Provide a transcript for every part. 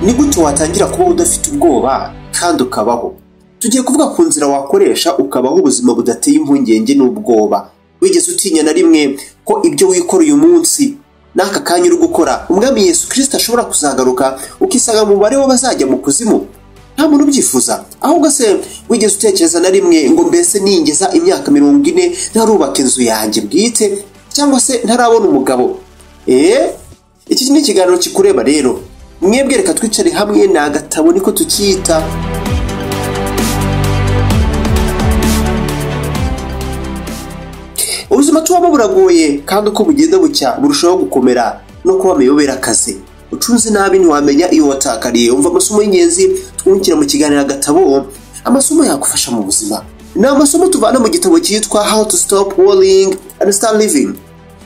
ni gute watangira kubaho udafite ubwoba kandi ukabaho tugiye kuvuga ku nzira wakoresha ukabaho ubuzima budateye impungenge n'ubwoba wigeze utinya na rimwe ko ibyo wikora uyu munsi n'aka kanya uri gukora umwami yesu kirisita ashobora kuzagaruka ukisanga mu mubare w'abazajya mu kuzimu nta muntu ubyifuza ahubwo se wigeze utekereza na rimwe ngo mbese ningeza imyaka mirongo ine ntarubaka inzu yanjye bwite cyangwa se ntarabona umugabo eee iki ni ikiganiro kikureba rero mwebwe reka twicare hamwe ni agatabo niko tukiyita ubuzima tubamo buragoye kandi uko bugenda bucya burushaho gukomera no kuba amiyobera akazi ucunze nabi ntiwamenya iyo watakariye umva amasomo y'ingenzi twungukira mu kiganiro agatabo amasomo yagufasha mu buzima ni amasomo tuvana mu gitabo cyitwa how to stop worrying and start living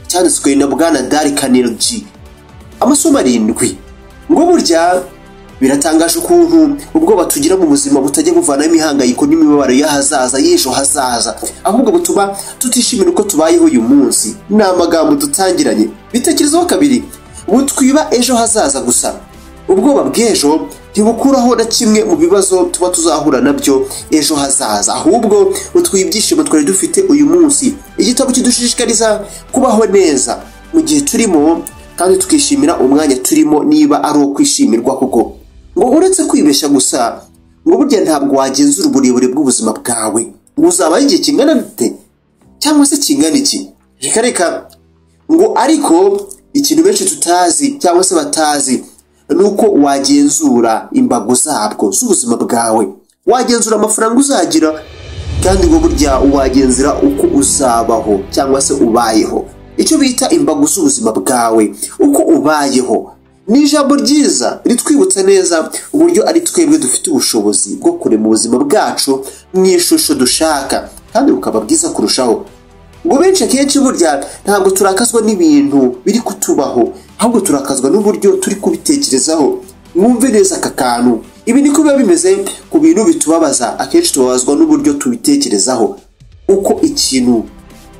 cyanditswe na bwana dari kanirji amasomo arindwi ngo burya biratangaje ukuntu ubwoba tugira mu buzima butajya buvanaho imihangayiko n'imibabaro y'ahazaza y'ejo hazaza ahubwo butuma tutishimira uko tubayeho uyu munsi ni amagambo dutangiranye bitekerezaho kabiri butwiba ejo hazaza gusa ubwoba bw'ejo ntibukuraho na kimwe mu bibazo tuba tuzahura nabyo ejo hazaza ahubwo butwiye ibyishimo twari dufite uyu munsi igitabo kidushishikariza kubaho neza mu gihe turimo kandi tukishimira umwanya turimo niba ari uwo kwishimirwa kuko ngo uretse kwibeshya gusa ngo burya ntabwo wagenzura uburebure bw'ubuzima bwawe ngo uzabaho igihe kingana gute cyangwa se kingana iki reka reka ngo ariko ikintu benshi tutazi cyangwa se batazi ni uko wagenzura imbago zabwo z'ubuzima bwawe wagenzura amafaranga uzagira kandi ngo burya wagenzura uko uzabaho cyangwa se ubayeho icyo bita imbago z'ubuzima bwawe uko ubayeho ni ijambo ryiza ritwibutsa neza uburyo ari twebwe dufite ubushobozi bwo kurema ubuzima bwacu mu ishusho dushaka kandi bukaba bwiza kurushaho ngo benshi akenshi burya ntabwo turakazwa n'ibintu biri kutubaho ahubwo turakazwa n'uburyo turi kubitekerezaho mwumve neza aka kantu ibi niko biba bimeze ku bintu bitubabaza akenshi tubabazwa n'uburyo tubitekerezaho uko ikintu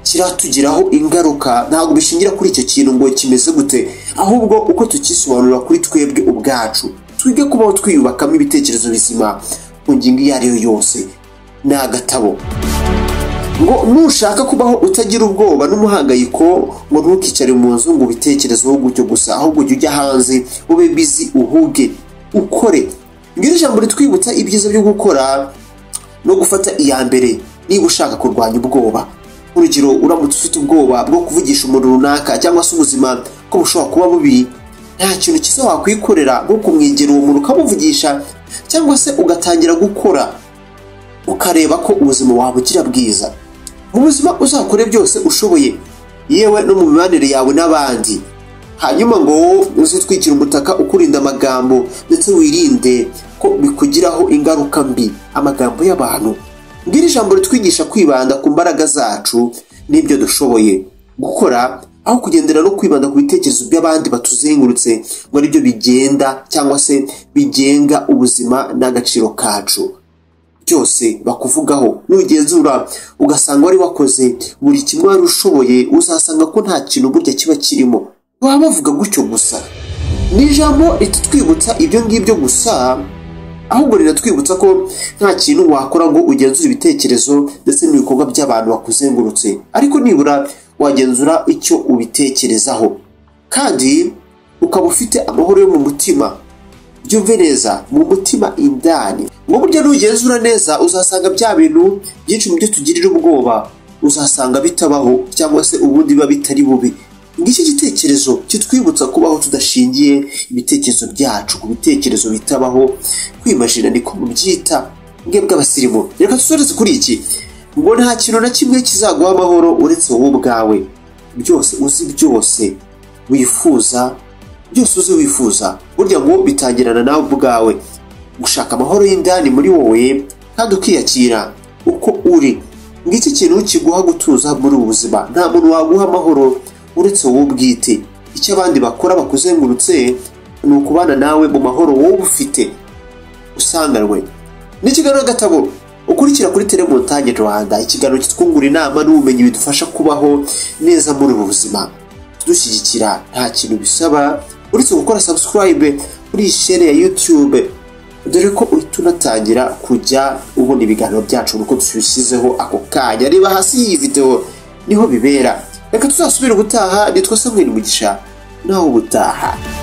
kiratugiraho ingaruka ntabwo bishingira kuri icyo kintu ngo kimeze gute ahubwo uko tukisobanura kuri twebwe ubwacu twige kubaho twiyubakamo ibitekerezo bizima ku ngingo iyo ari yo yose ni agatabo ngo nushaka kubaho utagira ubwoba n'umuhangayiko ngo ntukicare mu nzu ngo ubitekerezeho gutyo gusa ahubwo ujye ujya hanze ube bizi uhuge ukore ngiri jambo ritwibutsa ibyiza byo gukora no gufata iya mbere niba ushaka kurwanya ubwoba urugero uramutse ufite ubwoba bwo kuvugisha umuntu runaka cyangwa se ubuzima ko bushobora kuba bubi nta kintu cyiza wakwikorera nko kumwegera uwo muntu ukamuvugisha cyangwa se ugatangira gukora ukareba ko ubuzima wabugira bwiza mu buzima uzakore byose ushoboye yewe no mu mibanire yawe n'abandi hanyuma ngo uzitwikire umutaka ukurinda amagambo ndetse wirinde ko bikugiraho ingaruka mbi amagambo y'abantu ngiri ijambo ritwigisha kwibanda ku mbaraga zacu n'ibyo dushoboye gukora aho kugendera no kwibanda ku bitekerezo by'abandi batuzengurutse ngo aribyo bigenda cyangwa se bigenga ubuzima n'agaciro kacu byose bakuvugaho nugenzura ugasanga wari wakoze buri kimwe wari ushoboye uzasanga ko nta kintu burya kiba kirimo baba bavuga gutyo gusa ni ijambo ritutwibutsa ibyo ngibyo gusa ahubwo riratwibutsa ko nta kintu wakora ngo ugenzure ibitekerezo ndetse n'ibikorwa by'abantu bakuzengurutse ariko nibura wagenzura icyo ubitekerezaho kandi ukaba ufite amahoro yo mu mutima byumve neza mu mutima indani ngo burya nugenzura neza uzasanga bya bintu byinshi mu byo tugirira ubwoba uzasanga bitabaho cyangwa se ubundi biba bitari bubi ngicyo igitekerezo kitwibutsa kubaho tudashingiye ibitekerezo byacu ku bitekerezo bitabaho kwimajina niko mubyita bwe bw'abasirimu reka dusoreze kuri iki ngo nta kintu na kimwe kizaguha amahoro uretse wowe ubwawe byose uzi byose wifuza byose uzi wifuza burya ngo bitangirana nawe ubwawe gushaka amahoro y'indani muri wowe kandi ukiyakira uko uri ngiki kintu kiguha gutuza muri ubu buzima nta muntu waguha amahoro uretse wowe ubwite icyo abandi bakora bakuzengurutse ni ukubana nawe mu mahoro wowe ufite usanganwe n'ikiganiro gatabo ukurikira kuri telemontagne rwanda ikiganiro kitwungura inama n'ubumenyi bidufasha kubaho neza muri ubu buzima tudushyigikira nta kintu bisaba uretse gukora subscribe kuri iyi share ya YouTube dore ko uhita unatangira kujya ubona ibiganiro byacu uko tubishyizeho ako kanya reba hasi y'iyi videwo niho bibera reka tuzasubire ubutaha nitwa Samuel Mugisha nawe ubutaha